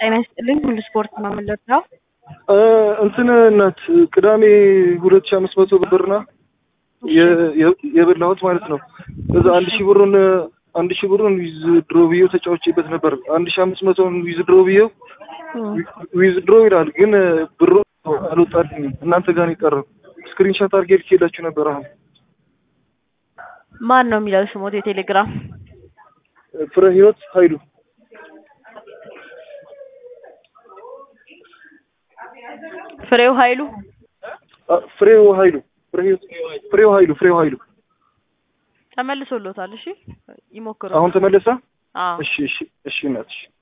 ጤና ይስጥልኝ። ሁሉ ስፖርት ነው የምንለካው። እንትን እናት ቅዳሜ ሁለት ሺህ አምስት መቶ ብርና የበላሁት ማለት ነው። እዛ አንድ ሺህ ብሩን አንድ ሺህ ብሩን ዊዝ ድሮ ብዬው ተጫውቼበት ነበር። አንድ ሺህ አምስት መቶን ዊዝ ድሮ ብዬው ዊዝ ድሮ ይላል፣ ግን ብሩ አልወጣልኝም። እናንተ ጋር ነው የቀረው። ስክሪንሾት አድርጌ ልኬላችሁ ነበር። አሁን ማን ነው የሚለው ስሞት? የቴሌግራም ፍረ ህይወት ኃይሉ ፍሬው ኃይሉ ፍሬው ኃይሉ ፍሬው ኃይሉ ፍሬው ኃይሉ ተመልሶሎታል። እሺ ይሞክሩ። አሁን ተመለሰ። አዎ እሺ እሺ እሺ እናትሽ